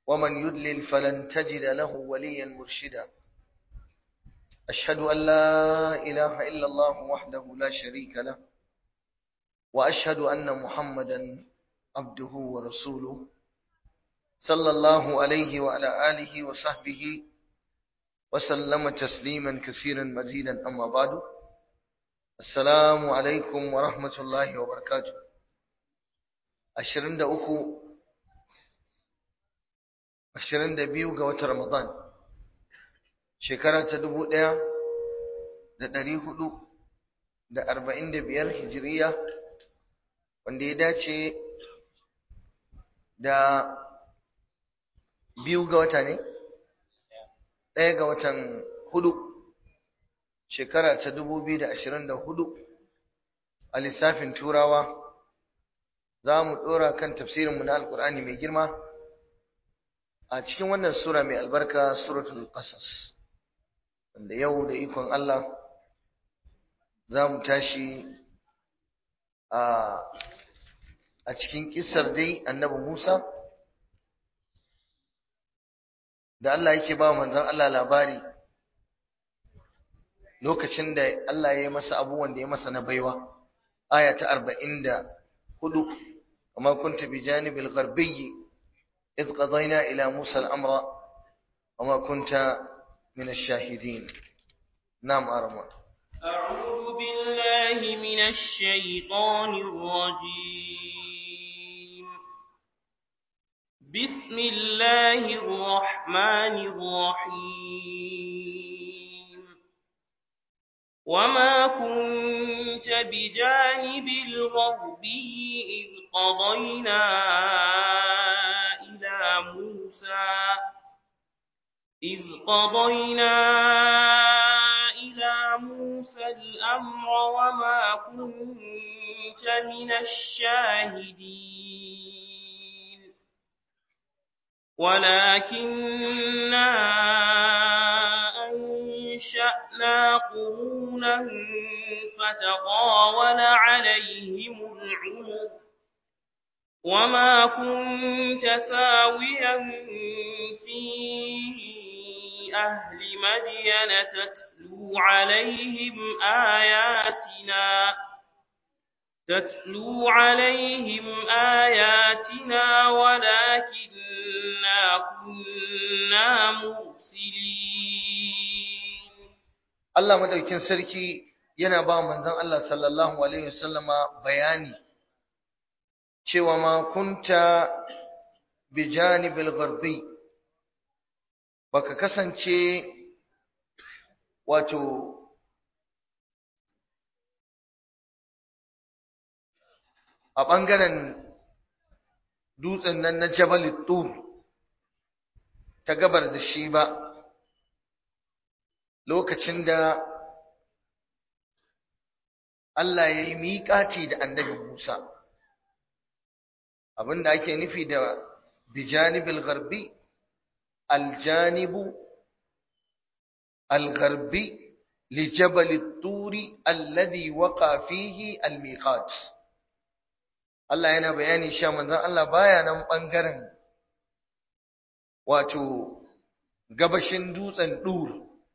ومن يدلل فلن تجد له وليا مرشدا أشهد أن لا إله إلا الله وحده لا شريك له وأشهد أن محمدا عبده ورسوله صلى الله عليه وعلى آله وصحبه وسلم تسليما كثيرا مزيدا أما بعد السلام عليكم ورحمة الله وبركاته أشرند أخو أشرند بيو قوة رمضان شكرا تدبو ديا da ɗari hudu da arba'in da biyar hijiriya wanda ya dace da biyu ga wata ne ɗaya ga watan hudu shekara ta dubu biyu da ashirin da hudu a lissafin turawa za mu ɗora kan tafsirinmu na alkur'ani mai girma a cikin wannan sura mai albarka suratul qasas wanda yau da ikon Allah za mu tashi a cikin kisar dai annabi Musa da Allah yake ba manzon Allah labari lokacin da Allah ya yi masa abubuwan da ya masa na baiwa aya ta 44 amma kunta bi janibil gharbiyyi idh qadayna ila Musa al-amra wama kunta min ash-shahidin nam arma أعوذ بالله من الشيطان الرجيم بسم الله الرحمن الرحيم وما كنت بجانب الغربي إذ قضينا إلى موسى إذ قضينا إلى موسى الأمر وما كنت من الشاهدين ولكننا أنشأنا قرونا فتطاول عليهم العمر وما كنت ثاويا في أهل مدين تتلو عليهم آياتنا تتلو عليهم آياتنا ولكننا كنا مرسلين Allah madaukin sarki yana ba manzon Allah sallallahu alaihi wasallama bayani cewa ma kunta bijanibil gharbi baka kasance wato a ɓangaren dutsen nan na Jabal Tur ta gabar da shi ba lokacin da Allah ya yi miƙaci da annabi Musa abinda ake nufi da bijanibil gharbi aljanibu algharbi لجبل الطور الذي وقع فيه الميقات Allah yana bayani sha manzon Allah baya nan bangaren wato gabashin dutsen dur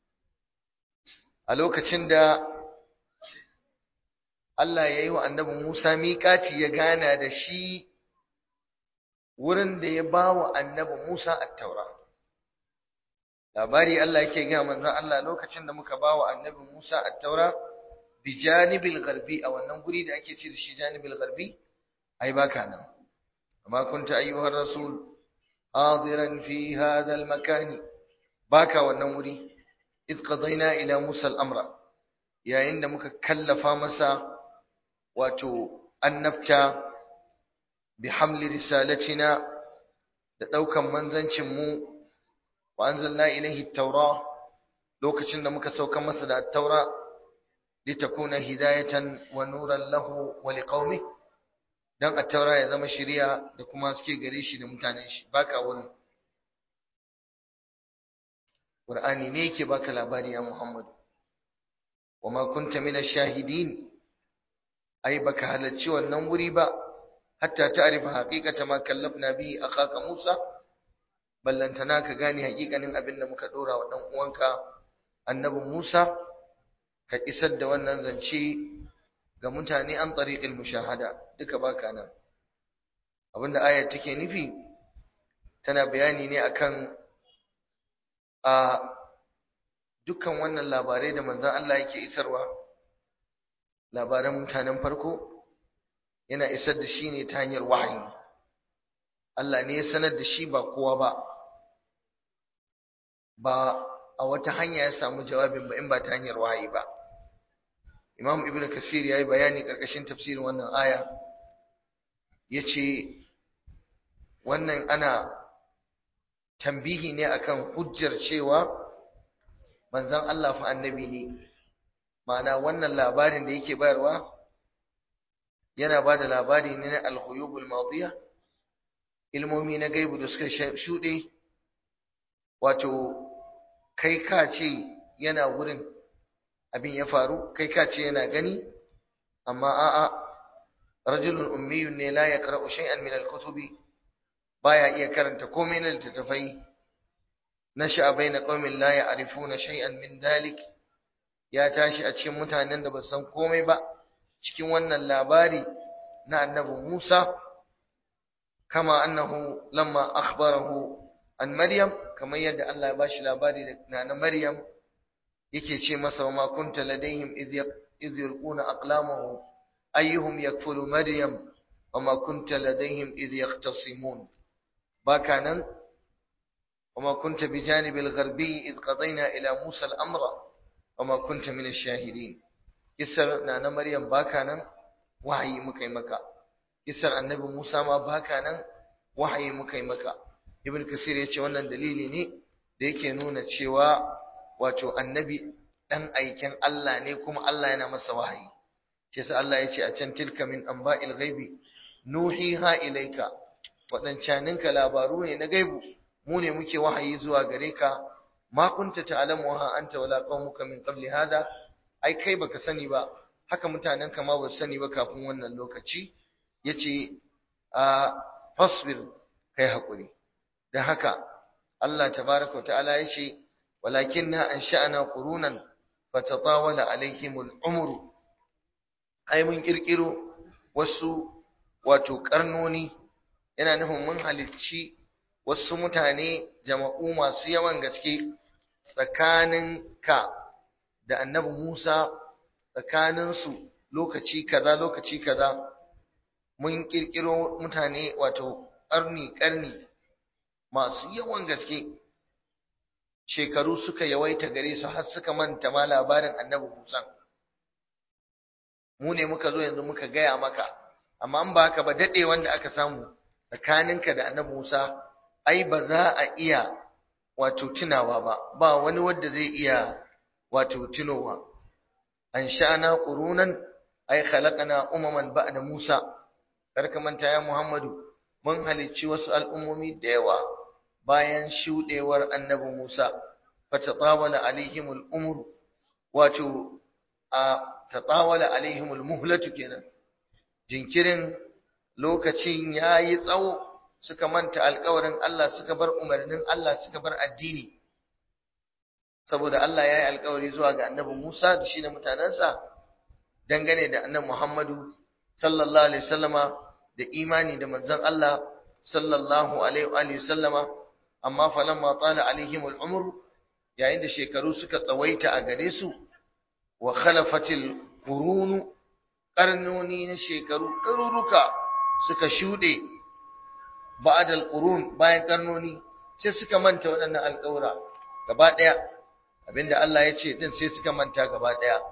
a lokacin da Allah ya yi wa annabi Musa miƙaci ya gana da shi wurin da ya ba wa annabi Musa attaura. Labari Allah yake gaya manzon Allah lokacin da muka ba wa annabi Musa attaura bi janibil garbi a wannan guri da ake ce da shi janibil garbi ai baka nan. Amma kunta ayyuhar rasul hadiran fi hadha al makani baka wannan wuri id qadayna ila Musa al-amra yayin da muka kallafa masa wato annabta bi hamli risalatina da daukan manzancin mu wa anzalna ilayhi at-taura lokacin da muka sauka masa da at-taura litakuna hidayatan wa nuran lahu wa liqaumihi dan at-taura ya zama shiriya da kuma suke gare shi da mutanen shi baka wurin Qur'ani ne yake baka labari ya Muhammad wama kunta mina shahidin ai baka halarci wannan wuri ba hatta ta'rifa haqiqata ma kallafna bihi akhaka Musa ballantana ka gane hakikanin abin da muka dora wa dan uwanka annabi Musa ka isar da wannan zance ga mutane an tariqil mushahada duka baka nan abinda ayar take nufi tana bayani ne akan a dukkan wannan labarai da manzon Allah yake isarwa labaran mutanen farko yana isar da shi ne ta hanyar wahayi Allah ne ya sanar da shi ba kowa ba ba a wata hanya ya samu jawabin ba in ba ta hanyar wahayi ba Imam Ibn Kasir yayi bayani karkashin tafsirin wannan aya yace wannan ana tambihi ne akan hujjar cewa manzon Allah fa annabi ne ma'ana wannan labarin da yake bayarwa yana ba da labari ne na al-ghuyubul madiya ilmomi na gaibu da suka shuɗe wato kai ka ce yana wurin abin ya faru kai ka ce yana gani amma a'a rajulun ummiyun ne la yaqra'u shay'an min al-kutubi baya iya karanta komai na littattafai nasha baina qaumin la ya'rifuna shay'an min dalik ya tashi a cikin mutanen da ba san komai ba cikin wannan labari na annabi Musa kama annahu lamma akhbarahu an Maryam kamar yadda Allah ya bashi labari da na Maryam yake ce masa wa ma kunta ladaihim idh yulquna aqlamahum ayyuhum yakfulu Maryam wa ma kunta ladaihim idh yahtasimun baka nan وما كنت بجانب الغربي إذ قضينا إلى موسى الأمر وما كنت من الشاهدين kisar na na Maryam baka nan wahayi muka yi maka kisar annabi Musa ma baka nan wahayi muka yi maka Ibn Kasir ya ce wannan dalili ne da yake nuna cewa wato annabi dan aiken Allah ne kuma Allah yana masa wahayi shi yasa Allah ya ce a can tilka min anba'il ghaibi nuhiha ilayka wadancaninka labaru ne na gaibu mu ne muke wahayi zuwa gare ka ma kunta ta'lamuha anta wala qaumuka min qabli hada ai kai baka sani ba haka mutanen ka ma ba sani ba kafin wannan lokaci yace a fasbir kai hakuri dan haka Allah tabaaraka wa ta'ala yace walakinna ansha'na qurunan fatatawala alaihimul umru ai mun kirkiro wasu wato karnoni yana nufin mun halicci wasu mutane jama'u masu yawan gaske tsakanin ka da annabi Musa tsakaninsu lokaci kaza lokaci kaza mun kirkiro mutane wato ƙarni ƙarni masu yawan gaske shekaru suka yawaita gare su har suka manta ma labarin annabi Musa mu ne muka zo yanzu muka gaya maka amma an ba haka ba daɗe wanda aka samu tsakaninka da annabi Musa ai ba za a iya wato tunawa ba ba wani wanda zai iya wato tunowa an sha'ana qurunan ay khalaqana umaman ba'da Musa karka manta ya Muhammadu mun halicci wasu al'ummomi da yawa bayan shudewar annabi Musa fatatawala alaihimul umr wato a tatawala alaihimul muhlatu kenan jinkirin lokacin yayi tsawo suka manta alƙawarin Allah suka bar umarnin Allah suka bar addini saboda Allah ya yi alƙawari zuwa ga annabi Musa da shi da mutanensa dangane da annabi Muhammadu sallallahu alaihi wasallama da imani da manzon Allah sallallahu alaihi wasallama amma falamma tala alaihim al'umr yayin da shekaru suka tsawaita a gare su wa khalafatil qurun qarnoni na shekaru ɗaruruka suka shuɗe ba'da al-qurun bayan karnoni sai suka manta waɗannan alƙawura gaba ɗaya abinda Allah ya ce din sai suka manta gaba ɗaya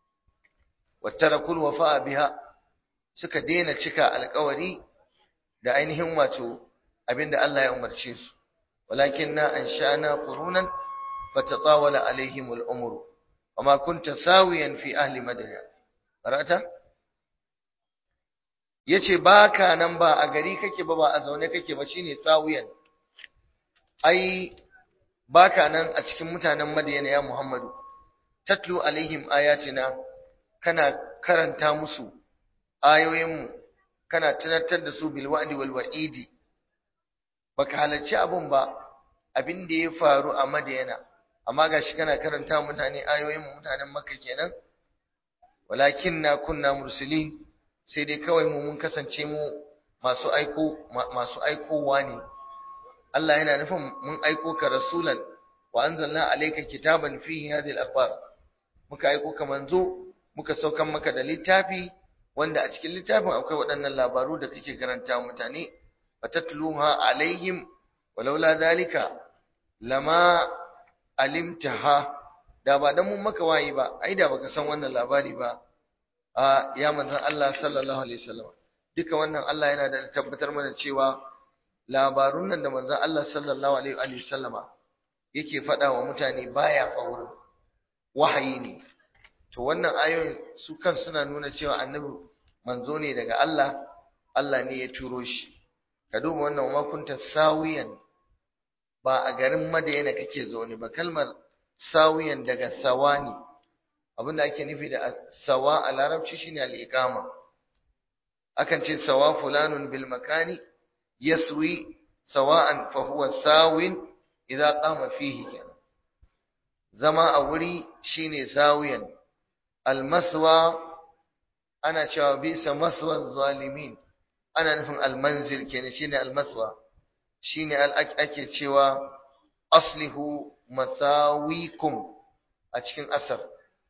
wattarakul wafa'a biha suka daina cika alƙawari da ainihin wato abinda Allah ya umarce su walakinna ansha'na qurunan fatatawala alaihim al-umr wama kunta sawiyan fi ahli madina qara'ata yace baka nan ba a gari kake ba ba a zaune kake ba shine sawiyan ai baka nan a cikin mutanen madina ya muhammadu tatlu alaihim ayatina kana karanta musu ayoyinmu kana tunatar da su bil wa'di wal wa'idi baka halarci abun ba abin da ya faru a Madiyana amma gashi kana karanta mutane ayoyin mutanen Makka kenan walakinna kunna mursalin sai dai kawai mu mun kasance mu masu aiko masu aikowa ne Allah yana nufin mun aiko ka rasulan wa anzalna alayka kitaban fihi hadhihi al-akhbar muka aiko ka manzo muka saukan maka da littafi wanda a cikin littafin akwai waɗannan labaru da kake karanta mutane fatatluha alaihim walaula dalika lama alimtaha da ba dan mun maka wayi ba ai da baka san wannan labari ba a ya manzon Allah sallallahu alaihi wasallam duka wannan Allah yana da tabbatar mana cewa labarun nan da manzon Allah sallallahu alaihi wasallama yake faɗa wa mutane baya faurin wahayi ne to wannan ayoyin su kan suna nuna cewa annabi manzo ne daga Allah Allah ne ya turo shi ka duba wannan wa kunta sawiyan ba a garin Madina kake zaune ba kalmar sawiyan daga sawani abinda ake nufi da sawa a larabci shine al-iqama akan ce sawa fulanun bil makani yaswi sawa'an fa huwa sawin idza qama fihi kenan zama a wuri shine sawiyan al-maswa ana cewa bisa maswa zalimin ana nufin al-manzil kenan shine al-maswa shine ake cewa aslihu masawikum a cikin asar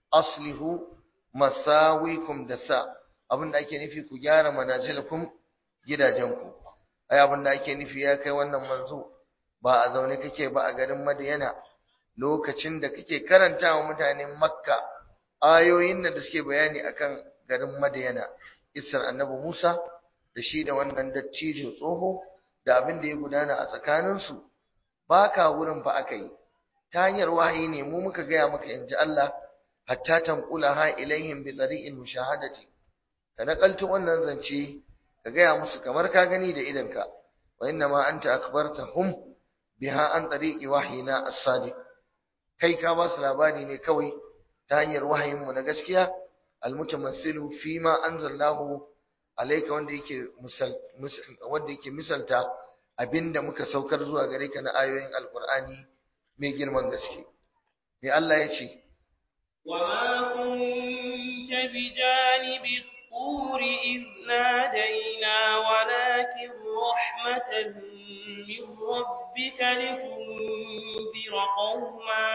aslihu masawikum da sa abinda ake nufi ku gyara manazilakum gidajenku ai abinda ake nufi ya kai wannan manzo ba a zaune kake ba a garin Madiyana lokacin da kake karanta wa mutanen Makka ayoyin da suke bayani akan garin Madiyana isar annabi Musa da shi da wannan dattijo tsoho da abin da ya gudana a tsakaninsu ba ka wurin fa aka yi ta hanyar wahayi ne mu muka gaya maka yanzu Allah hatta tanqula ha ilaihim bi tariqil mushahadati ka nakalto wannan zance ka gaya musu kamar ka gani da idanka wa inna ma anta akbartahum biha an tariqi wahyina as-sadiq kai ka ba su labari ne kawai ta hanyar wahayin mu na gaskiya almutamassilu fi ma anzalallahu alayka wanda yake misal wanda yake misalta abinda muka saukar zuwa gare ka na ayoyin alqur'ani mai girman gaske me Allah ya ce وما كنت بجانب الطور إذ نادينا ولكن رحمة من ربك لتنذر قوما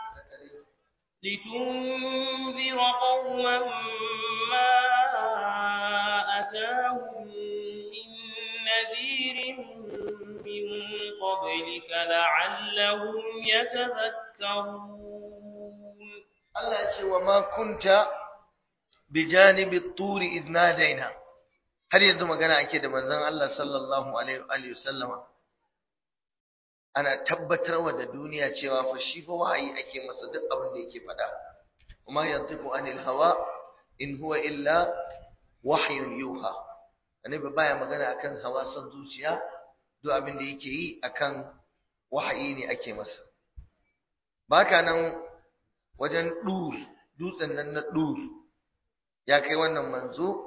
لتنذر قوما ما أتاهم من نذير من قبلك لعلهم يتذكرون Allah ya ce wa ma kunta bi janibi turi idh nadaina har yanzu magana ake da manzon Allah sallallahu alaihi wa sallama ana tabbatarwa da duniya cewa fa shi fa wahayi ake masa duk abin da yake faɗa kuma yantiqu anil hawa in huwa illa wahyun yuha annabi baya magana akan hawa son zuciya duk abin da yake yi akan wahayi ne ake masa baka nan wajen dur dutsen nan na dur ya kai wannan manzo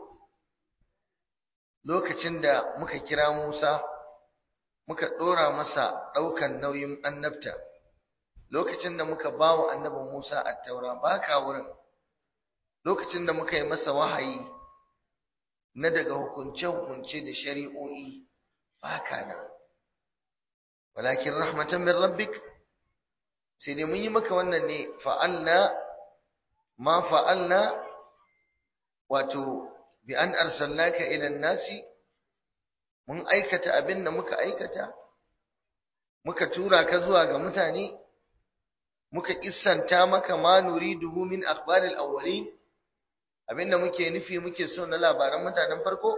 lokacin da muka kira Musa muka dora masa daukan nauyin annabta lokacin da muka bawa annabin Musa at-taura baka wurin lokacin da muka yi masa wahayi na daga hukunce-hukunce da shari'o'i baka nan walakin rahmatan min rabbik sai dai mun yi maka wannan ne fa'alna ma fa'alna wato bi an arsalnaka ila nasi mun aikata abin da muka aikata muka tura ka zuwa ga mutane muka kissanta maka ma nuriduhu min akhbaril awwalin abinda muke nufi muke so na labaran mutanen farko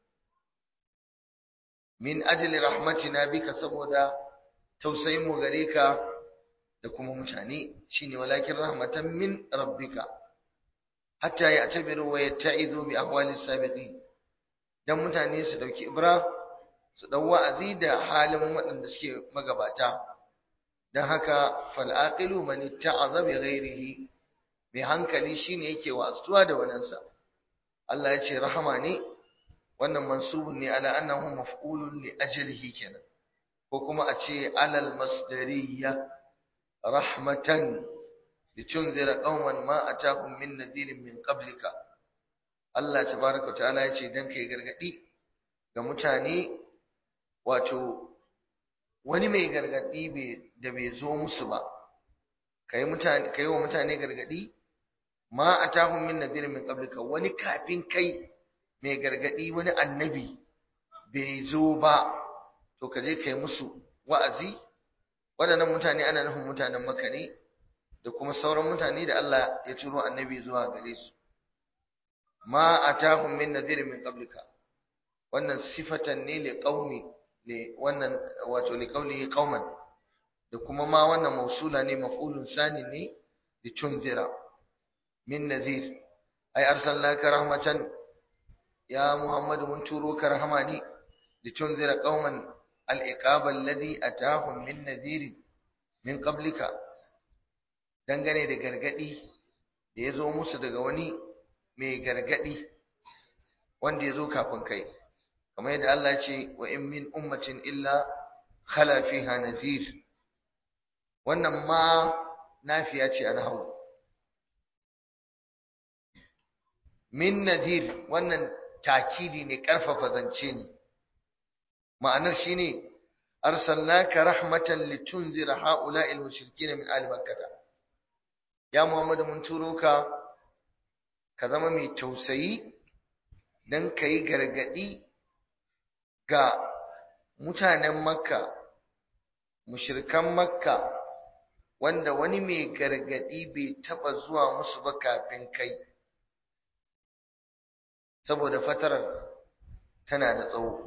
min ajli rahmatina bika saboda tausayin mu gare ka da kuma mutane shine walakin rahmatan min rabbika hatta ya'tabiru wa yatta'izu bi ahwali sabiqin dan mutane su dauki ibra su dau wa'azi da halin waɗanda suke magabata dan haka fal aqilu man itta'aza bi ghairihi mai hankali shine yake wa'azuwa da wanansa Allah ya ce rahama ne wannan mansubun ne ala annahu maf'ulun li ajlihi kenan ko kuma a ce alal masdariya rahmatan litunzira qauman ma atahum min nadirin min qablika Allah tabaraka ta'ala ya ce dan kai gargadi ga mutane wato wani mai gargadi da bai zo musu ba kai mutane kai wa mutane gargadi ma atahum min nadirin min qablika wani kafin kai mai gargadi wani annabi bai zo ba to ka je kai musu wa'azi waɗannan mutane ana nufin mutanen Makka ne da kuma sauran mutane da Allah ya turo annabi zuwa gare su ma atahum min nadhir min qablika wannan sifatan ne li qaumi li wannan wato li qawlihi qauman da kuma ma wannan mausula ne maf'ulun sani ne li tunzira min nadhir ay arsalnaka rahmatan ya muhammadu mun turo ka rahama ne li tunzira qauman al-iqab alladhi atahum min nadhir min qablika dangane da gargadi da ya zo musu daga wani mai gargadi wanda ya zo kafin kai kamar yadda Allah ce wa in min ummatin illa khala fiha nazir wannan ma nafiya ce a nahawu min nazir wannan takidi ne karfafa zance ne ma'anar shine arsalnaka rahmatan litunzira ha'ula'il mushrikin min ahli makkah ya Muhammadu mun turo ka ka zama mai tausayi don ka yi gargaɗi ga mutanen makka mushirkan makka wanda wani mai gargaɗi bai taɓa zuwa musu ba kafin kai saboda fatarar tana da tsawo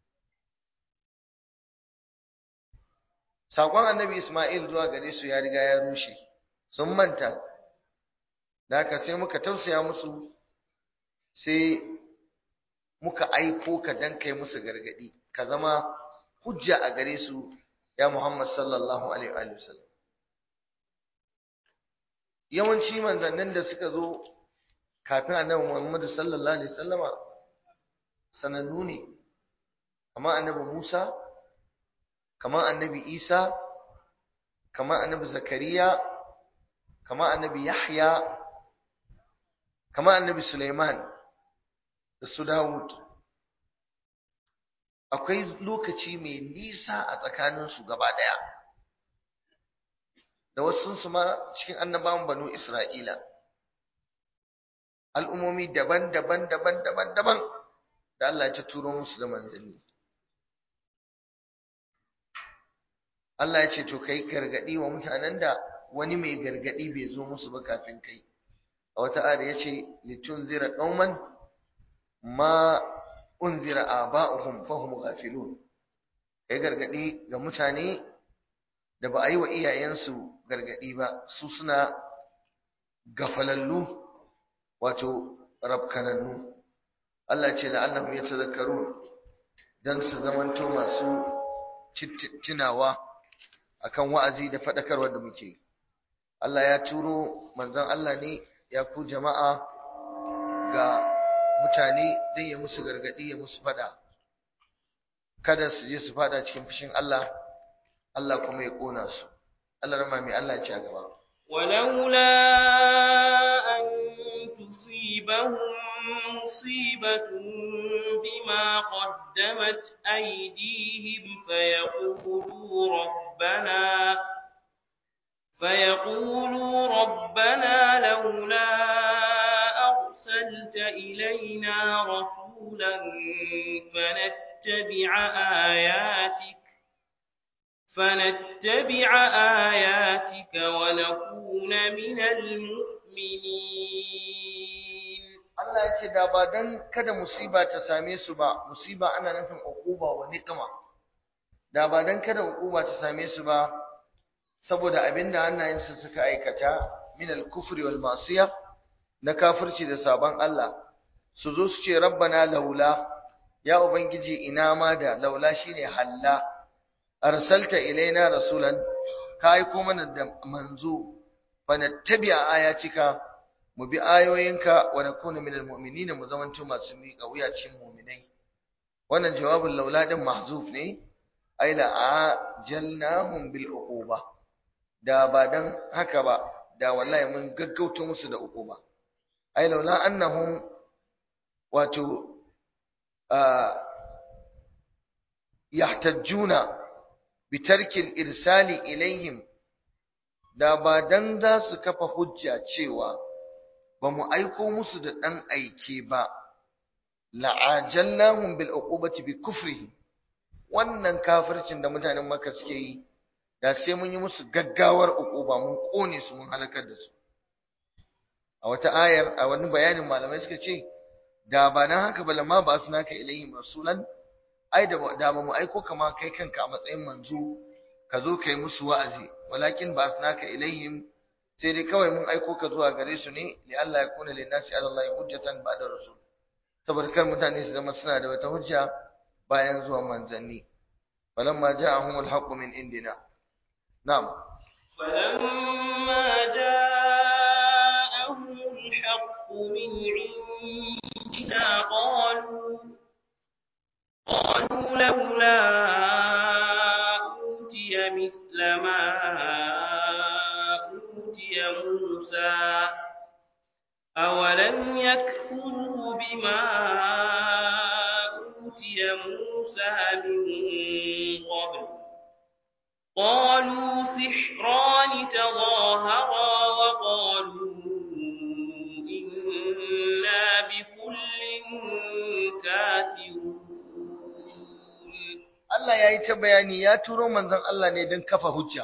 saƙon annabi ismail zuwa gare su ya riga ya rushe sun manta da haka sai muka tausaya musu sai muka aiko ka dan kai musu gargadi ka zama hujja a gare su ya Muhammad sallallahu alaihi wa sallam yawanci manzannin da suka zo kafin annabi Muhammad sallallahu alaihi wasallama sanannu ne kamar annabi Musa kamar annabi Isa kamar annabi Zakariya kama annabi Yahya kama annabi Sulaiman da su Dawud akwai lokaci mai nisa a tsakaninsu gaba ɗaya da wasu su ma cikin annabawan banu Isra'ila al'ummomi daban-daban daban-daban daban da Allah ya turo musu da manzanni Allah ya ce to kai gargadi wa mutanen da wani mai gargadi bai zo musu ba kafin kai a wata ayar yace litunzira qauman ma unzira aba'uhum fahum ghafilun kai gargadi ga mutane da ba a yi wa iyayensu gargadi ba su suna gafalallu wato rabkanannu Allah ce la'allahum yatadhakkarun dan su zamanto masu tunawa akan wa'azi da fadakarwa da muke Allah ya turo manzon Allah ne ya ku jama'a ga mutane don ya musu gargadi ya musu fada kada su je su fada cikin fushin Allah Allah kuma ya kona su Allah rama mai Allah ya ci a gaba ولولا أن تصيبهم مصيبة بما قدمت أيديهم فيقولوا ربنا فيقولوا ربنا لولا أرسلت إلينا رسولا فنتبع آياتك فنتبع آياتك ونكون من المؤمنين Allah ya ce da ba dan kada musiba ta same su ba musiba ana nufin uquba wa niqma da ba dan kada uquba ta same su ba saboda abinda hannayensu suka aikata min al-kufri wal ma'siyah na kafirci da sabon Allah su zo su ce rabbana laula ya ubangiji ina ma da laula shine halla arsalta ilaina rasulan ka aiko mana da manzo fa nattabi'a ayatika mu bi ayoyinka wa nakuna minal mu'minina mu zamanto masu miƙa wuya cikin mu'minai wannan jawabin laula din mahzuf ne ai la ajalnahum bil uquba da ba dan haka ba da wallahi mun gaggauta musu da uquba ai laula annahum wato yahtajjuna bitarki al-irsali ilaihim da ba dan za su kafa hujja cewa ba mu aiko musu da dan aike ba la'ajallahum bil uqubati bi kufrihim wannan kafircin da mutanen Makka suke yi da sai mun yi musu gaggawar uquba mun kone su mun halakar da su a wata ayar a wani bayanin malamai suka ce da ba nan haka ba lamma ba su naka ilayhim rasulan ai da da ba mu aiko kama kai kanka a matsayin manzo ka zo kai musu wa'azi walakin ba su naka ilayhim sai dai kawai mun aiko ka zuwa gare su ne li Allah ya kuna lin nasi ala Allah hujjatan ba'da rasul saboda kar mutane su zama suna da wata hujja bayan zuwan manzanni falamma ja'ahumul haqqu min indina na'am فلما جاءهم الحق من عندنا قالوا قالوا لولا أوتي مثل ما أوتي موسى أولم يكفروا بما أوتي موسى من قبل قالوا سحران تظاهرا وقالوا إنا بكل كافرون Allah ya yi ta bayani ya turo manzon Allah ne don kafa hujja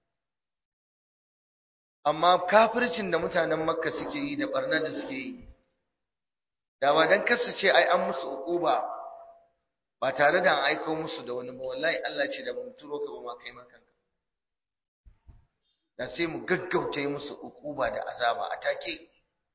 amma kafircin da mutanen makka suke yi da barnar da suke yi da ba don kasu ce ai an musu uquba ba tare da an aiko musu da wani ba wallahi Allah ce da mu turo ka ba ma kai maka da sai mu gaggauta yi musu uquba da azaba a take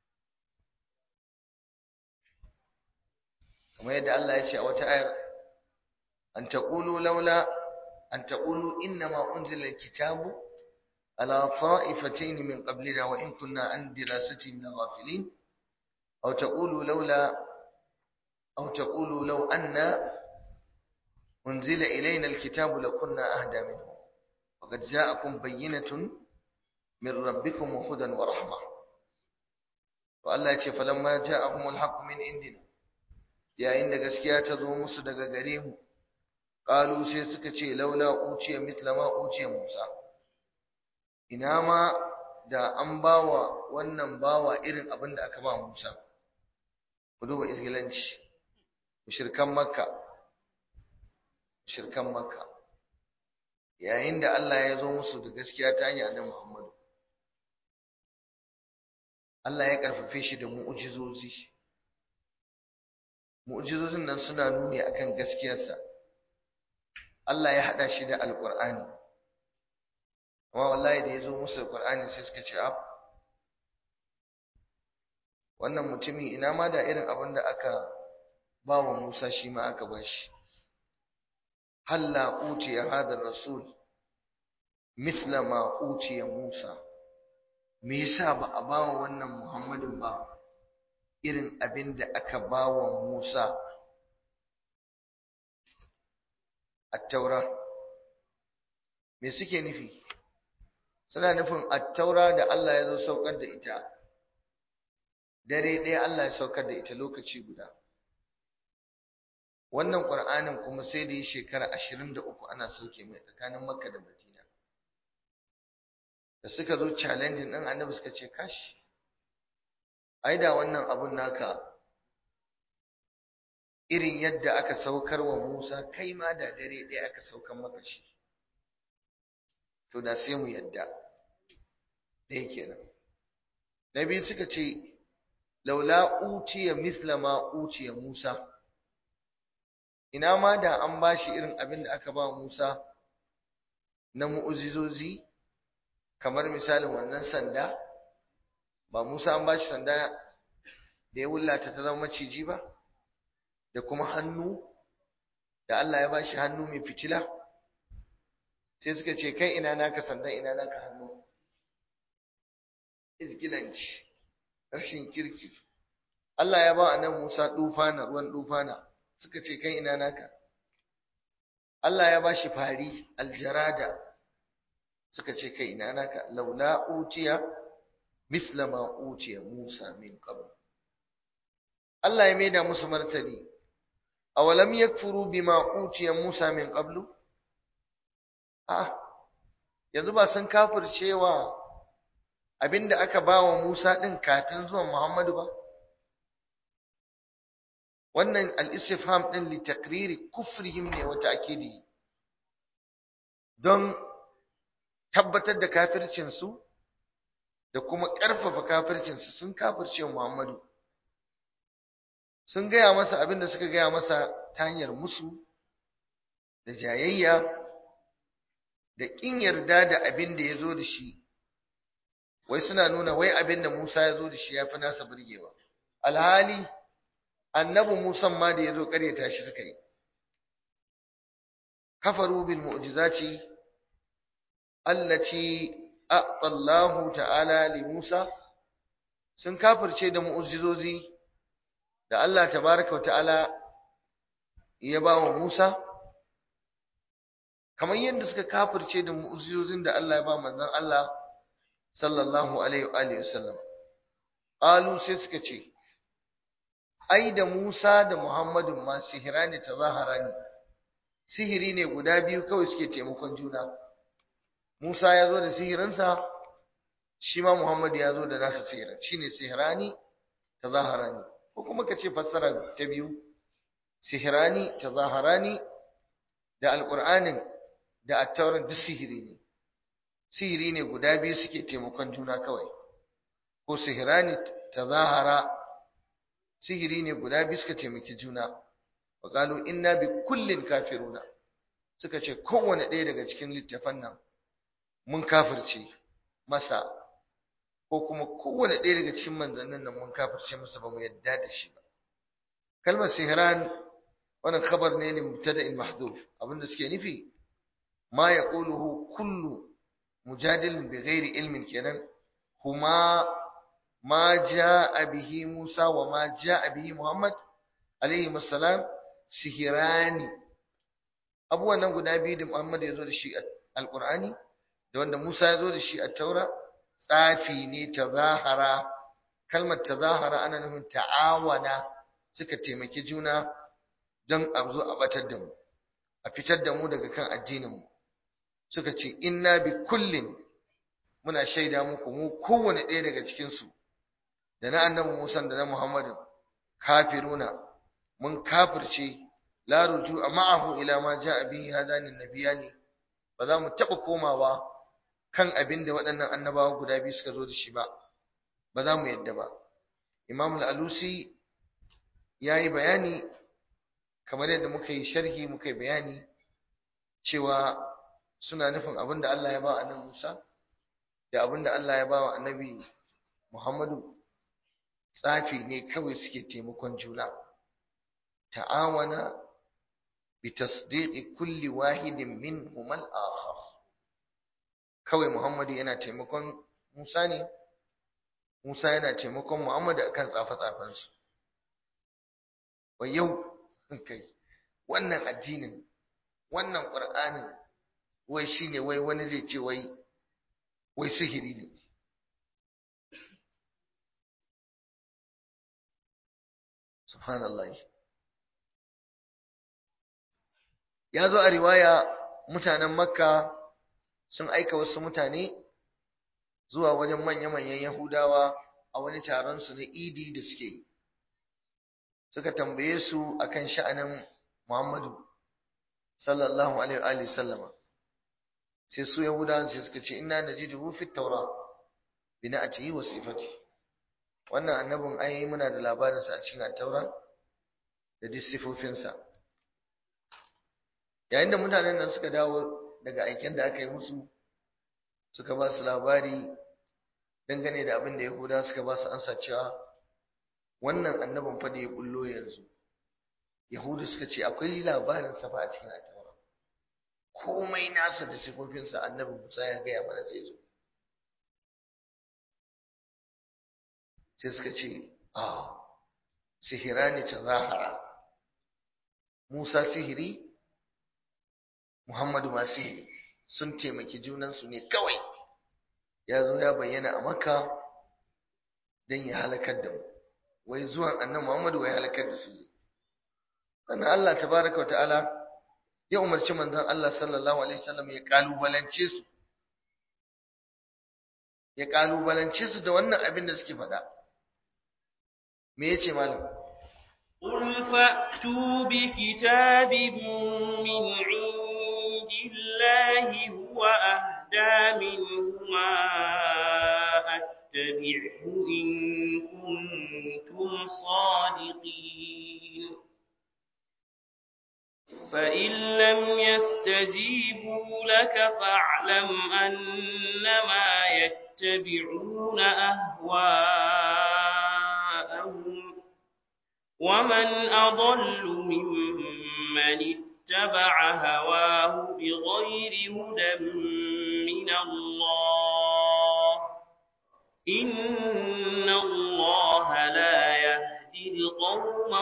kamar yadda Allah ya ce a wata ayar an taqulu laula an taqulu innama unzila alkitabu ala ta'ifatayn min qablina wa in kunna an dirasatihim laghafilin aw taqulu laula aw taqulu law anna unzila ilayna alkitabu lakunna ahda minhu faqad ja'akum bayyinatun min rabbikum wa hudan wa rahmah to Allah ya ce falamma ja'ahumul haqqu min indina yayin da gaskiya ta zo musu daga gare mu qalu sai suka ce laula uciya mithla ma uciya Musa ina ma da an bawa wannan bawa irin abin da aka ba Musa ku duba isgilanci mushrikan makka mushrikan makka yayin da Allah ya zo musu da gaskiya ta hanyar annabi Muhammadu Allah ya karfafe shi da mu'ujizozi mu'jizozin nan suna nuni akan gaskiyarsa Allah ya hada shi da alqur'ani amma wallahi da yazo musu alqur'ani sai suka ce ab wannan mutumi ina ma da irin abin da aka ba wa Musa shi ma aka ba shi halla utiya hada rasul mithla ma utiya Musa me yasa ba a ba wa wannan Muhammadin ba irin abin da aka ba wa Musa attaura me suke nufi suna nufin attaura da Allah ya zo saukar da ita dare ɗaya Allah ya saukar da ita lokaci guda wannan ƙur'anin kuma sai da yi shekara ashirin da uku ana sauke mai tsakanin makka da madina da suka zo challenging ɗin annabi suka ce kashi ai da wannan abun naka irin yadda aka saukar wa Musa kai ma da dare ɗaya aka saukar maka shi to da sai mu yadda ɗaya kenan na biyu suka ce laula utiya misla ma utiya Musa ina ma da an bashi irin abin da aka ba Musa na mu'ujizozi kamar misalin wannan sanda ba Musa an bashi sanda da ya wullata ta zama maciji ba da kuma hannu da Allah ya bashi hannu mai fitila sai suka ce kai ina naka sandan ina naka hannu izgilanci rashin kirki Allah ya ba annabi Musa dufana ruwan dufana suka ce kai ina naka Allah ya bashi fari aljarada suka ce kai ina naka laula utiya misla ma utiya Musa min qabl Allah ya maida musu martani awalam yakfuru bima utiya Musa min qablu ah yanzu ba sun kafircewa abinda aka bawa Musa din kafin zuwan Muhammadu ba wannan al-istifham din li taqriri kufrihim ne wa ta'kidi don tabbatar da kafircin su da kuma ƙarfafa kafircin su sun kafirce Muhammadu sun gaya masa abin da suka gaya masa ta hanyar musu da jayayya da ƙin yarda da abin da ya zo da shi wai suna nuna wai abin da Musa ya zo da shi ya fi nasa burgewa alhali annabi Musa ma da ya zo ƙaryata shi suka yi kafaru bil mu'jizati allati a'ta Allah ta'ala li Musa sun kafirce da mu'jizozi da Allah tabaraka wa ta'ala ya ba wa Musa kamar yadda suka kafirce da mu'jizozin da Allah ya ba manzon Allah sallallahu alaihi wa alihi wasallam qalu sai suka ce ai da Musa da Muhammadu ma sihirani tazaharani sihiri ne guda biyu kawai suke taimakon juna Musa ya zo da sihirinsa shi ma Muhammadu ya zo da nasa sihirin shine sihirani tazaharani ko kuma ka ce fassara ta biyu sihirani tazaharani da alqur'anin da attauran duk sihiri ne sihiri ne guda biyu suke taimakon juna kawai ko sihirani tazahara sihiri ne guda biyu suka taimaki juna wa qalu inna bi kullin kafiruna suka ce kowanne ɗaya daga cikin littafan nan mun kafirce masa ko kuma kowane ɗaya daga cikin manzannin nan mun kafirce masa ba mu yadda da shi ba kalmar sihran wannan khabar ne ne mubtada'in mahdhuf abinda suke nufi ma yaquluhu kullu mujadilin bi ghairi ilmin kenan kuma ma jaa bihi Musa wa ma jaa bihi Muhammad alaihi assalam sihirani abubuwan nan guda biyu da Muhammad ya zo da shi alqur'ani da wanda Musa ya zo da shi a taura tsafi ne tazahara kalmar tazahara ana nufin ta'awana suka taimaki juna don a zo a batar da mu a fitar da mu daga kan addinin mu suka ce inna bi kullin muna shaida muku mu kowane ɗaya daga cikin su da na annabi Musa da na Muhammadu kafiruna mun kafirce la ruju'a ma'ahu ila ma ja'a bihi hadani nabiyani ba za mu taba komawa kan abin da waɗannan annabawa guda biyu suka zo da shi ba ba za mu yadda ba imam al-alusi ya yi bayani kamar yadda muka yi sharhi muka yi bayani cewa suna nufin abin da Allah ya ba annabi Musa da abin da Allah ya ba wa annabi Muhammadu tsafi ne kawai suke taimakon juna ta'awana bi tasdiqi kulli wahidin minhum al-akhar kawai Muhammadu yana taimakon Musa ne, Musa yana taimakon Muhammadu akan tsafe-tsafensu. Wai yau kai, wannan addinin, wannan ƙur'anin, wai shi ne wai wani zai ce wai, wai sihiri ne. Subhanallah. Ya zo a riwaya mutanen Makka sun aika wasu mutane zuwa wajen manya-manyan Yahudawa a wani taron su na Idi da suke yi. Suka tambaye su akan sha'anin Muhammadu sallallahu alaihi wa sallama. Sai su Yahudawan sai suka ce inna najiduhu fit Tawra bi na'atihi wa sifati. Wannan annabin ai muna da labarin sa a cikin at-Taura da duk sifofinsa. Yayin da mutanen nan suka dawo daga aiken da aka yi musu suka ba su labari dangane da abin da Yahuda suka ba su ansa cewa wannan annabin fa da ya bullo yanzu Yahudu suka ce akwai labarin sa fa a cikin Ataura komai nasa da sifofinsa annabi Musa ya gaya mana zai zo sai suka ce a sihirani ta zahara Musa sihiri Muhammadu masu sun taimaki junansu ne kawai ya zo ya bayyana a makka don ya halakar da mu wai zuwan annan Muhammadu wai halakar da su sannan Allah tabaraka wa ta'ala ya umarci manzon Allah sallallahu alaihi wasallam ya kalubalance su ya kalubalance su da wannan abin da suke faɗa me yace malam قل فأتوا بكتاب من عند الله هو أهدى منهما أتبعه إن كنتم صادقين فإن لم يستجيبوا لك فاعلم أنما يتبعون أهواءهم ومن أضل ممن اتبع هواه بغير هدى من الله إن الله لا يهدي القوم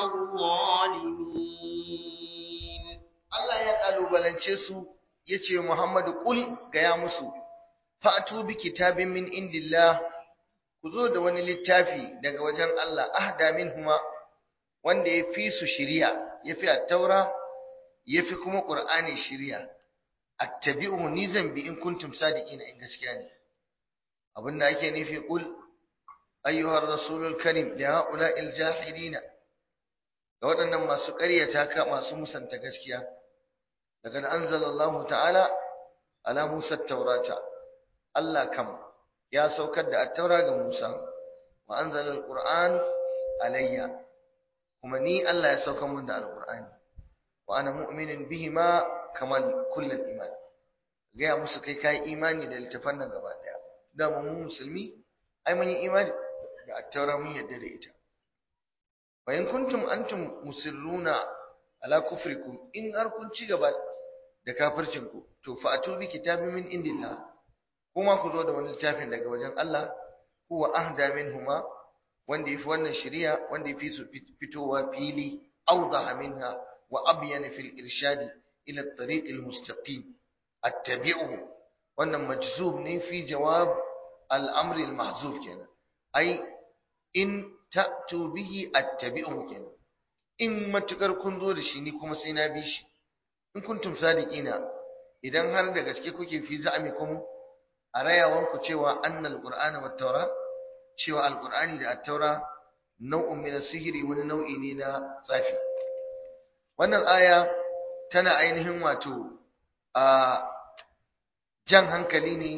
الظالمين Allah ya kalubalance su yace Muhammadu kul gaya musu fa'tu bi kitabin min indillah ku zo da wani littafi daga wajen Allah ahda minhuma wanda ya fi su shiriya ya fi at-taura ya fi kuma qur'ani shiriya attabi'uhu ni zan bi in kuntum sadiqina in gaskiya ne abinda ake nufi kul ayyuhar rasulul karim li ha'ula'il jahilina ga waɗannan masu ƙaryata ka masu musanta gaskiya daga anzalallahu ta'ala ala Musa taurata Allah kam ya saukar da at-taura ga Musa wa anzala al-Qur'an alayya kuma ni Allah ya saukar mun da al-Qur'ani wa ana mu'minin bihima kamal kullal iman gaya musu kai kai imani da littafan nan gaba daya da mu musulmi ai mun yi imani da at-taura mun yadda da ita wa in kuntum antum musirruna ala kufrikum in har kun ci gaba da kafircin ku to fa atubi kitabin min indillah kuma ku zo da wani littafin daga wajen Allah huwa ahda minhuma wanda yafi wannan shari'a wanda yafi su fitowa fili awdaha minha wa abyana fil irshadi ila at-tariq al-mustaqim attabi'uhu wannan majzub ne fi jawab al-amr al-mahzuf kenan ai in ta'tu bihi attabi'uhu kenan in matukar kun zo da shi ni kuma sai na bi shi in kuntum sadiqina idan har da gaske kuke fi za'amikum a rayawan ku cewa annal qur'ana wat tawra cewa alqur'ani da at-taura nau'un min sihiri wani nau'i ne na tsafi wannan aya tana ainihin wato a jan hankali ne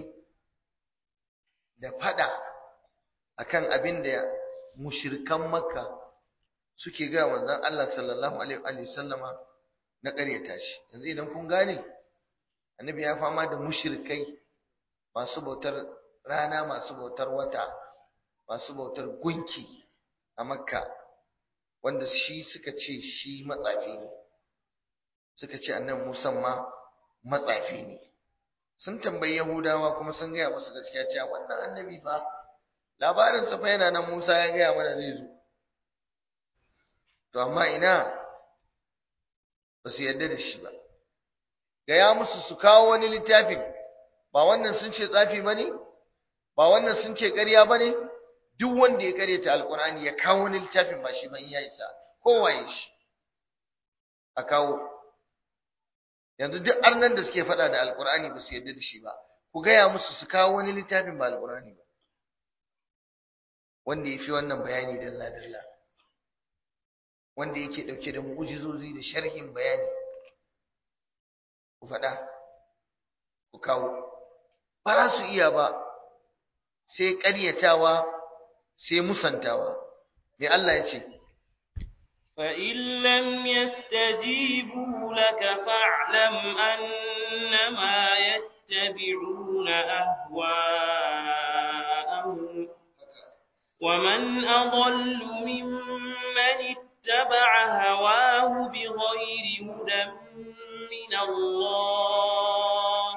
da fada akan abin da mushrikan makka suke ga manzon Allah sallallahu alaihi wa sallama na ƙaryata shi yanzu idan kun gane annabi ya fama da mushrikai masu bautar rana masu bautar wata masu bautar gunki a makka wanda shi suka ce shi matsafi ne suka ce annabi Musa ma matsafi ne sun tambayi Yahudawa kuma sun gaya musu gaskiya cewa wannan annabi fa labarin sa fa yana nan Musa ya gaya mana zai zo to amma ina ba su yarda da shi ba gaya musu su kawo wani littafin ba wannan sun ce tsafi ba ne ba wannan sun ce ƙarya ba ne duk wanda ya karyata alkur'ani ya kawo wani littafin ba shi ban ya isa kowaye shi a kawo yanzu duk arnan da suke faɗa da alkur'ani ba su yarda da shi ba ku gaya musu su kawo wani littafin ba alkur'ani ba wanda ya fi wannan bayani dalla dalla wanda yake ɗauke da mu'ujizozi da sharhin bayani ku faɗa ku kawo ba za su iya ba sai ƙaryatawa sai musantawa me Allah ya ce فإن لم يستجيبوا لك فاعلم أنما يتبعون أهواءهم ومن أضل ممن اتبع هواه بغير هدى من الله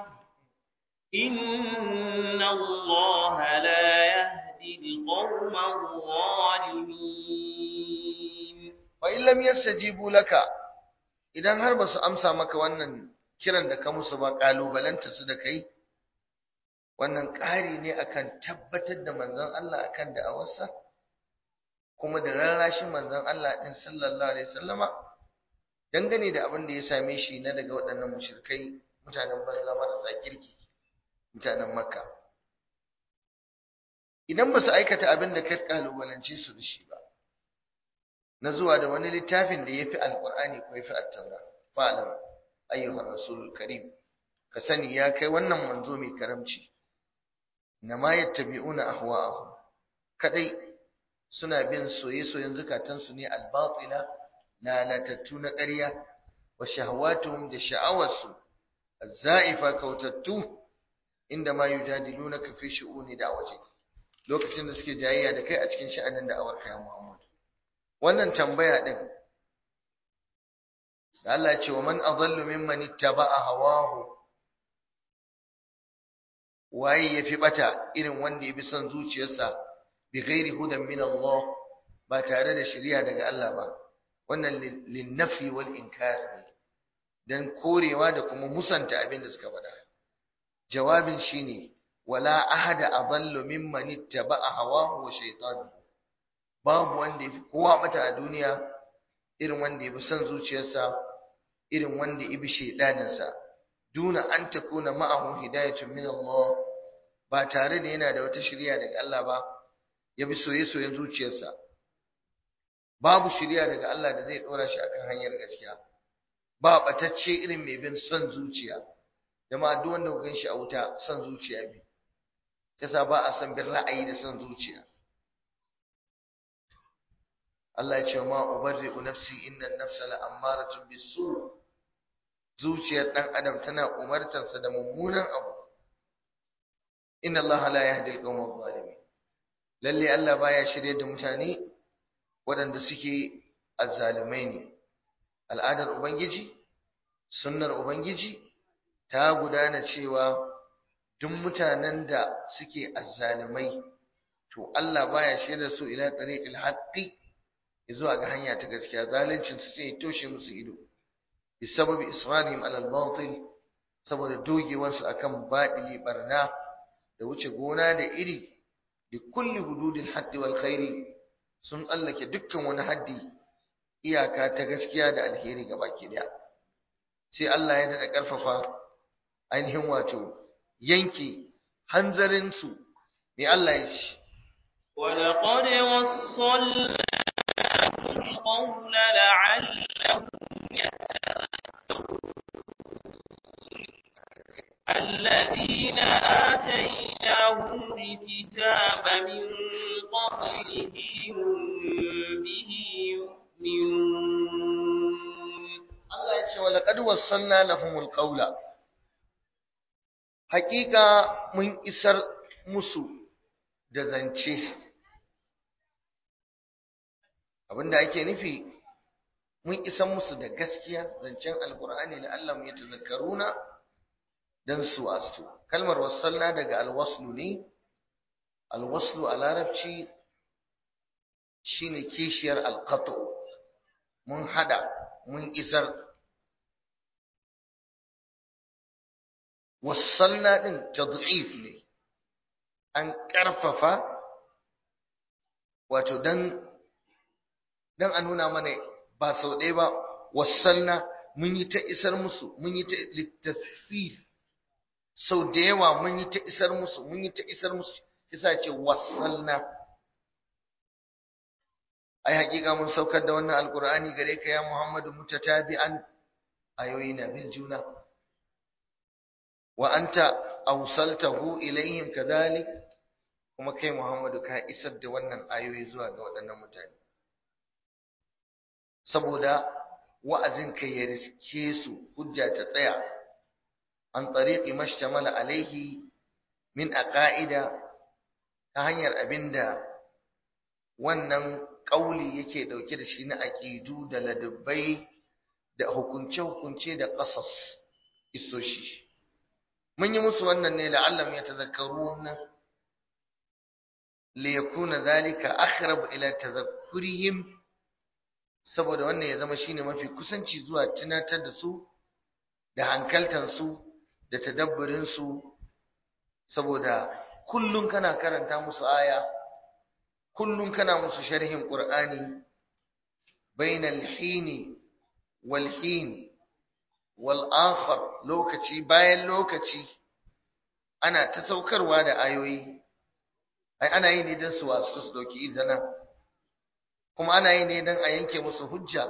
إن الله لا يهدي القوم الظالمين fa in lam yastajibu laka idan har basu amsa maka wannan kiran da ka musu ba kalubalanta su da kai wannan ƙari ne akan tabbatar da manzon Allah akan da'awarsa kuma da rarrashin manzon Allah din sallallahu alaihi wasallama dangane da abin da ya same shi na daga waɗannan mushrikai mutanen banza marasa kirki mutanen makka idan ba su aikata abin da ka kalubalance su da shi ba na zuwa da wani littafin da ya fi alƙur'ani ko ya fi attaura fa'alam ayyuhar rasulul karim ka sani ya kai wannan manzo mai karamci na ma yattabi'una ahwa'ahum kadai suna bin soye-soyen zukatansu ne albatila lalatattu na ƙarya wa shahawatuhum da sha'awarsu az-za'ifa kautattu inda ma yujadilunaka fi shu'uni da'wati lokacin da suke jayayya da kai a cikin sha'anin da'awar kai Muhammad wannan tambaya din da Allah ya ce wa man adallu mimman ittaba'a hawahu waye yafi bata irin wanda ya bi son zuciyarsa bi ghairi hudan min Allah ba tare da shari'a daga Allah ba wannan linnafi wal inkar ne dan korewa da kuma musanta abin da suka faɗa jawabin shine wala ahada adallu mimman ittaba'a hawahu wa shaytanu babu wanda yafi kowa bata a duniya irin wanda yafi son zuciyarsa irin wanda yabi shaydaninsa duna an takuna ma'ahu hidayatun min Allah ba tare da yana da wata shari'a daga Allah ba yabi soye-soyen zuciyarsa babu shari'a daga Allah da zai dora shi akan hanyar gaskiya ba batacce irin mai bin son zuciya jama'a duk wanda kuka shi a wuta son zuciya bi yasa ba a san bin ra'ayi da son zuciya Allah ya ce ma ubarri'u nafsi inna an-nafsa la'ammaratun bis-su zuciyar dan adam tana umartarsa da mummunan abu inna Allah la yahdi al-qawma adh-dhalimin lalle Allah baya shirye da mutane waɗanda suke azzalumai ne al'adar ubangiji sunnar ubangiji ta gudana cewa duk mutanen da suke azzalumai to Allah baya shirye su ila tariqil haqqi zuwa ga hanya ta gaskiya zalincin su sai toshe musu ido bisababi israrihim ala al-batil saboda dogewar su akan badili barna da wuce gona da iri bi kulli hududil haddi wal khairi sun tsallake dukkan wani haddi iyaka ta gaskiya da alheri ga baki daya sai Allah ya dada karfafa ainihin wato yanke hanzarin su me Allah ya ce ولقد وصلنا القول لعلهم الذين آتيناهم الكتاب من قبله هم به يؤمنون Allah ya ce wa laqad wassalna lahumul qawla haƙiƙa mun isar musu da zance abinda ake nufi mun isar musu da gaskiya zancen alqur'ani la'allam yatazakkaruna dan su astu kalmar wassalna daga alwaslu ne alwaslu a larabci shine kishiyar alqatu mun hada mun isar wassalna din tad'if ne an karfafa wato dan dan a nuna mana ba sau ɗaya ba wassalna mun yi ta isar musu mun yi ta littafif sau da yawa mun yi ta isar musu mun yi ta isar musu isa ce wassalna ai hakika mun saukar da wannan alqur'ani gare ka ya Muhammadu mutatabi'an ayoyi na bin juna wa anta awsaltahu ilaihim kadhalik kuma kai Muhammadu ka isar da wannan ayoyi zuwa ga waɗannan mutane saboda wa'azin kai ya riske su hujja ta tsaya an tariqi mashtamala alaihi min aqaida ta hanyar abinda wannan kauli yake dauke da shi na aqidu da ladabbai da hukunce-hukunce da qasas isoshi mun yi musu wannan ne la'allam yatazakkaruna li yakuna zalika aqrab ila tadhakkurihim saboda wannan ya zama shine mafi kusanci zuwa tunatar da su da hankaltansu da tadabburinsu saboda kullum kana karanta musu aya kullum kana musu sharhin qur'ani bainal hini wal hin wal akhar lokaci bayan lokaci ana ta saukarwa da ayoyi ai ana yi ne don su wasu su dauki izana kuma ana yi ne don a yanke musu hujja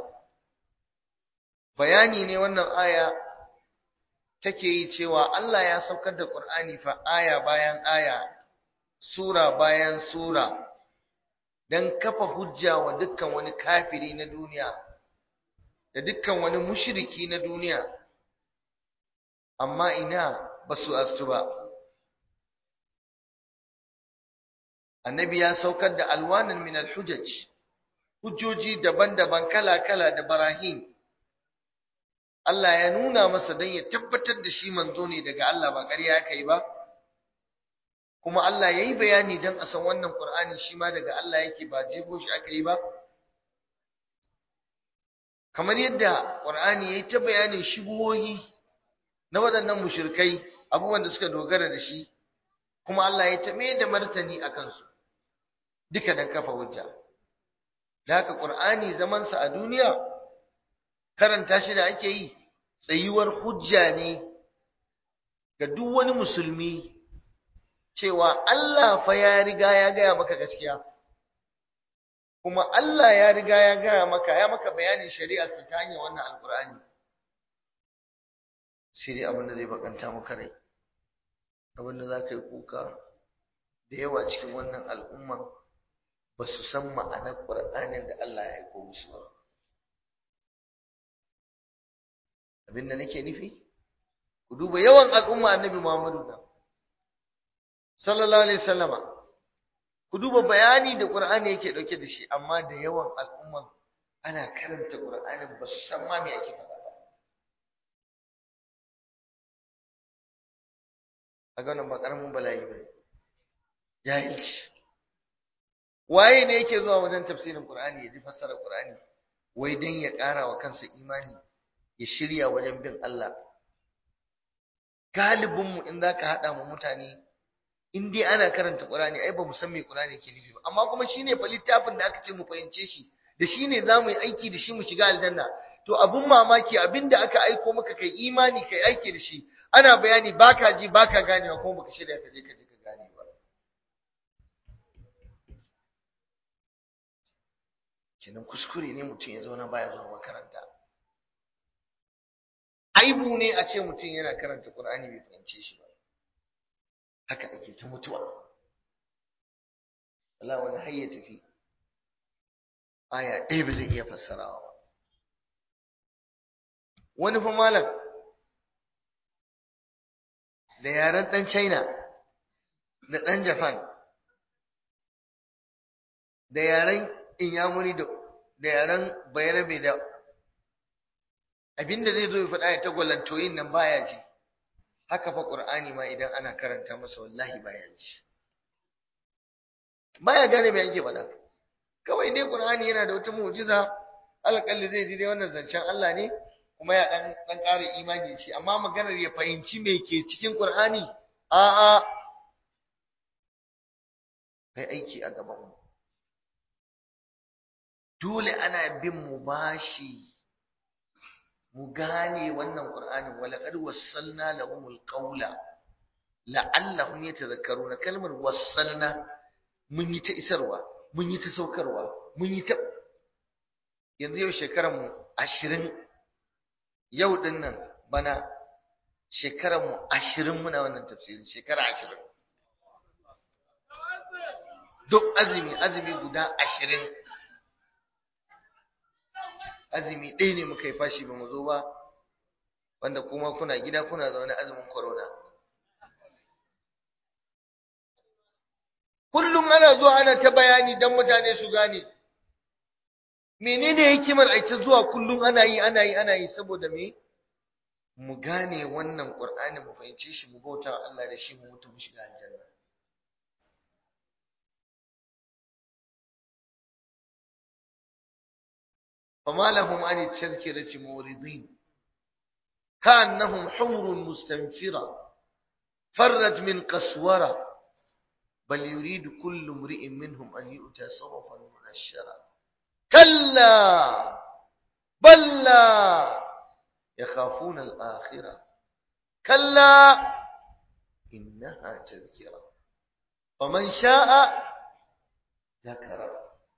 bayani ne wannan aya take yi cewa Allah ya saukar da Qur'ani fa aya bayan aya sura bayan sura dan kafa hujja wa dukkan wani kafiri na duniya da dukkan wani mushriki na duniya amma ina basu astu ba annabi ya saukar da alwanan min alhujaj hujjoji daban-daban kala-kala da barahin Allah ya nuna masa don ya tabbatar da shi manzo ne daga Allah ba ƙarya aka yi ba kuma Allah ya yi bayani don a san wannan Ƙur'ani shi ma daga Allah yake ba jefo shi aka yi ba kamar yadda Ƙur'ani ya yi ta bayanin shigohi na waɗannan mushrikai abubuwan da suka dogara da shi kuma Allah ya ta mai da martani a kansu duka don kafa hujja da haka ƙur'ani zamansa a duniya karanta shi da ake yi tsayuwar hujja ne ga duk wani musulmi cewa Allah fa ya riga ya gaya maka gaskiya kuma Allah ya riga ya gaya maka ya maka bayanin shari'a ta hanyar wannan alkur'ani sai dai abin da zai bakanta maka rai abin da za ka yi kuka da yawa cikin wannan al'umman ba su san ma'anar ƙur'anin da Allah ya aiko musu ba abin da nake nufi ku duba yawan al'umma annabi Muhammadu nan sallallahu alaihi wasallama ku duba bayani da Qur'ani yake dauke da shi amma da yawan al'umman ana karanta Qur'anin ba su san ma me yake faɗa ba a ga wannan ba karamin bala'i ba jahilci waye ne yake zuwa wajen tafsirin Qur'ani ya ji fassara Qur'ani wai dan ya ƙara wa kansa imani ya shirya wajen bin Allah galibinmu in za ka haɗa mu mutane in dai ana karanta ƙurani ai ba mu san me ƙurani ke nufi ba amma kuma shine fa littafin da aka ce mu fahimce shi da shine za mu yi aiki da shi mu shiga aljanna to abun mamaki abin da aka aiko maka kai imani kai aiki da shi ana bayani baka ji baka ganewa kuma baka shirya ka je ka je ka gane ba kenan kuskure ne mutum ya zauna baya zuwa makaranta aibu ne a ce mutum yana karanta Qur'ani bai fahimce shi ba haka ake ta mutuwa Allah wani har ya tafi aya ɗaya ba zai iya fassarawa ba wani fa malam da yaren ɗan China da ɗan Japan da yaren Inyamuri da yaren Bayarabe da abinda zai zo ya faɗa ya tagwalantoyin nan baya ji haka fa qur'ani ma idan ana karanta masa wallahi baya ji baya gane me yake faɗa kawai dai qur'ani yana da wata mu'jiza alƙalli zai ji dai wannan zancen Allah ne kuma ya dan dan ƙara imani shi amma maganar ya fahimci me ke cikin qur'ani a a kai aiki a gaban mu dole ana bin mu bashi mu gane wannan Qur'anin walaqad wassalna lahumul qawla la'allahum yatadhakkaruna kalmar wassalna mun yi ta isarwa mun yi ta saukarwa mun yi ta yanzu yau shekaran mu 20 yau din nan bana shekaran mu 20 muna wannan tafsirin shekara 20 duk azumi azumi guda 20 azumi ɗaya ne muka yi fashi ba mu zo ba wanda kuma kuna gida kuna zaune azumin corona kullum ana zuwa ana ta bayani don mutane su gane menene hikimar a ta zuwa kullum ana yi ana yi ana yi saboda me mu gane wannan qur'ani mu fahimce shi mu bauta wa Allah da shi mu mutu mu shiga aljanna فما لهم عن التذكرة موردين كأنهم حمر مستنفرة فرت من قسورة بل يريد كل امرئ منهم أن يؤتى صرفا منشرا كلا بل لا يخافون الآخرة كلا إنها تذكرة فمن شاء ذكر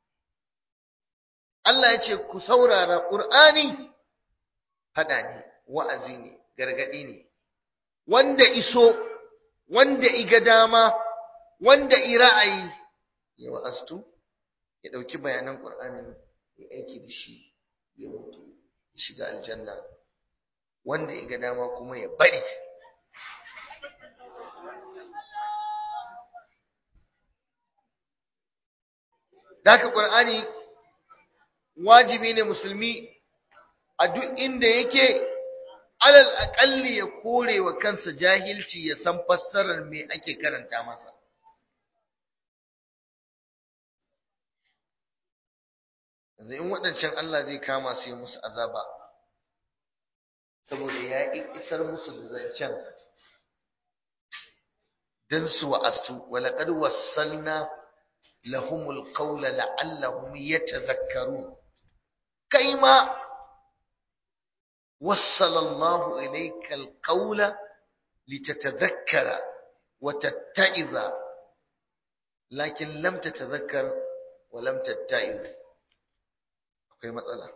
Allah ya ce ku saurara ƙur'ani haɗa ne wa'azi ne gargaɗi ne wanda iso wanda iga dama wanda i ra'ayi ya wa'aztu ya ɗauki bayanan ƙur'ani ya aiki da shi ya mutu ya shiga aljanna wanda iga dama kuma ya bari Daka ƙur'ani wajibi ne musulmi a duk inda yake alal aƙalli ya kore wa kansa jahilci ya san fassarar me ake karanta masa. Yanzu in waɗancan Allah zai kama su yi musu azaba, saboda ya isar musu da zancen don su wa'astu, walaƙar wasalna lahumul qawla la'allahum yatadhakkarun kai ma wassala Allah ilayka alqawla litatadhakkara wa tatta'iza lakin lam tatadhakkar wa lam tatta'iz akwai matsala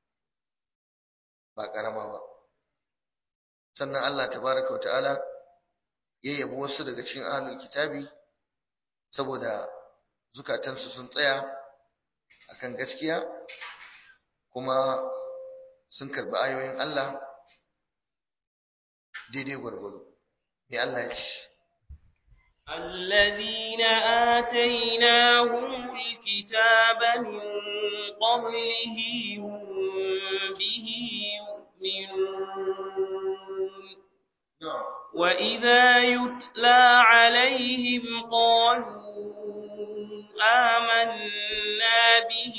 ba karama ba sannan Allah tabaraka wa ta'ala ya yabo wasu daga cikin ahlul kitabi saboda zukatansu sun tsaya akan gaskiya kuma sun karbi ayoyin Allah daidai gwargwado me Allah ya ce الذين آتيناهم الكتاب من قبله هم به يؤمنون وإذا يتلى عليهم قالوا آمنا به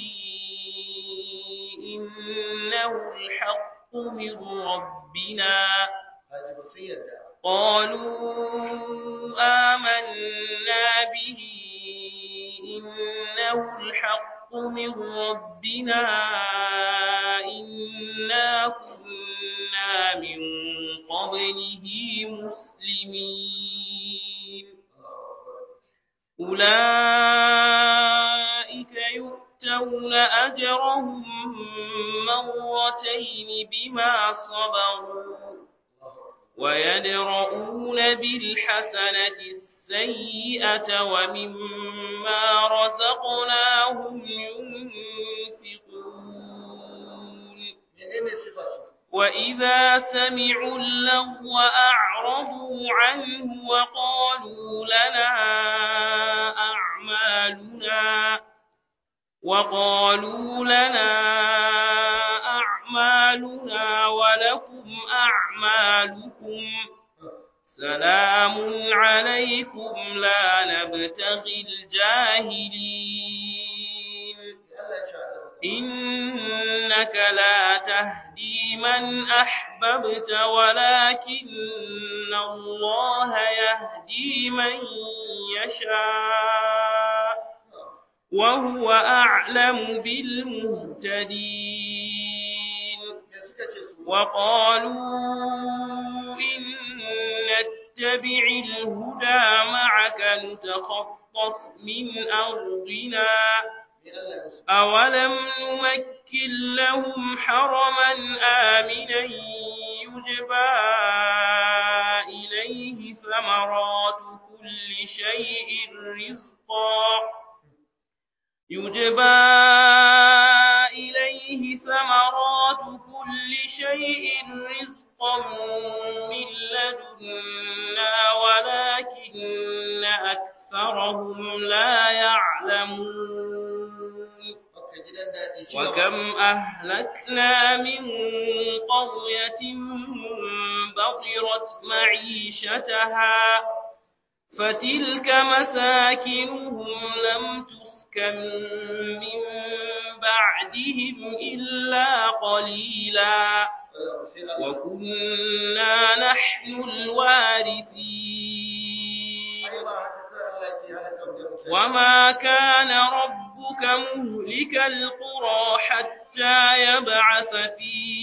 إنه الحق من ربنا قالوا آمنا به إنه الحق من ربنا إنا كنا من قبله مسلمين أولئك يؤتون أجرهم مرتين بما صبروا ويدرؤون بالحسنة السيئة ومما رزقناهم ينفقون وإذا سمعوا اللغو أعرضوا عنه وقالوا لنا أعمالنا وقالوا لنا أعمالنا ولكم أعمالكم سلام عليكم لا نبتغي الجاهلين إنك لا تهدي من أحببت ولكن الله يهدي من يشاء وهو أعلم بالمهتدين وقالوا إن نتبع الهدى معك نتخطف من أرضنا أولم نمكن لهم حرما آمنا يجبى إليه ثمرات كل شيء رزقا يجبى إليه ثمرات كل شيء رزقا من لدنا ولكن أكثرهم لا يعلمون وكم أهلكنا من قرية بطرت معيشتها فتلك مساكنهم لم تسكن من بعدهم إلا قليلا وكنا نحن الوارثين وما كان ربك مهلك القرى حتى يبعث في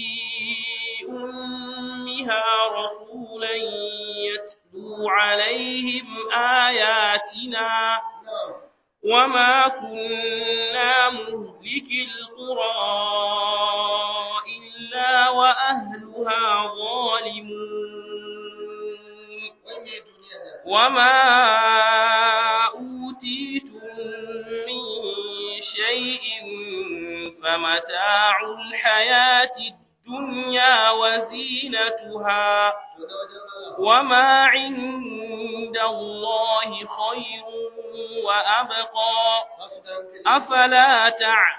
أمها رسولا يتلو عليهم آياتنا وما كنا مهلك القرى إلا وأهلها ظالمون وما أوتيتم من شيء فمتاع الحياة الدنيا وزينتها وما عند الله خير وأبقى أفلا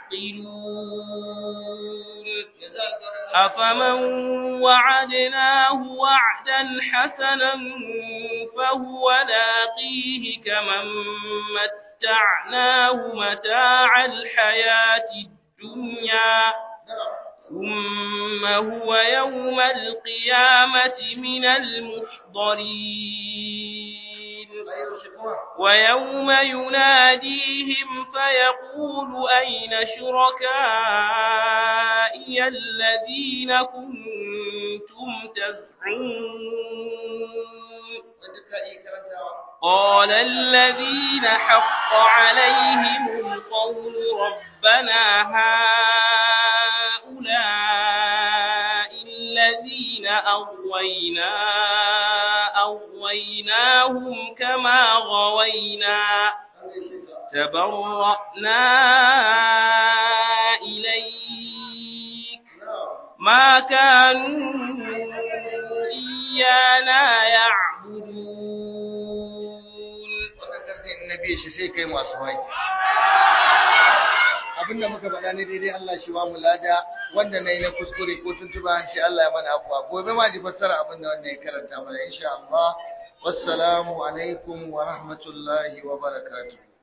تعقلون أفمن وعدناه وعدا حسنا فهو لاقيه كمن متعناه متاع الحياة الدنيا ثم هو يوم القيامة من المحضرين ويوم يناديهم فيقول أين شركائي الذين كنتم تزعمون قال الذين حق عليهم القول ربنا هؤلاء الذين أغوينا أغويناهم كما غوينا تبرأنا إليك ما كانوا إيانا يعبدون nabi shi sai kai masu hai abinda muka faɗa ne daidai Allah shi ba mu lada wanda nayi na kuskure ko tuntuba shi Allah ya mana afwa gobe ma ji fassara abinda wanda ya karanta mana insha Allah wassalamu alaikum wa rahmatullahi wa barakatuh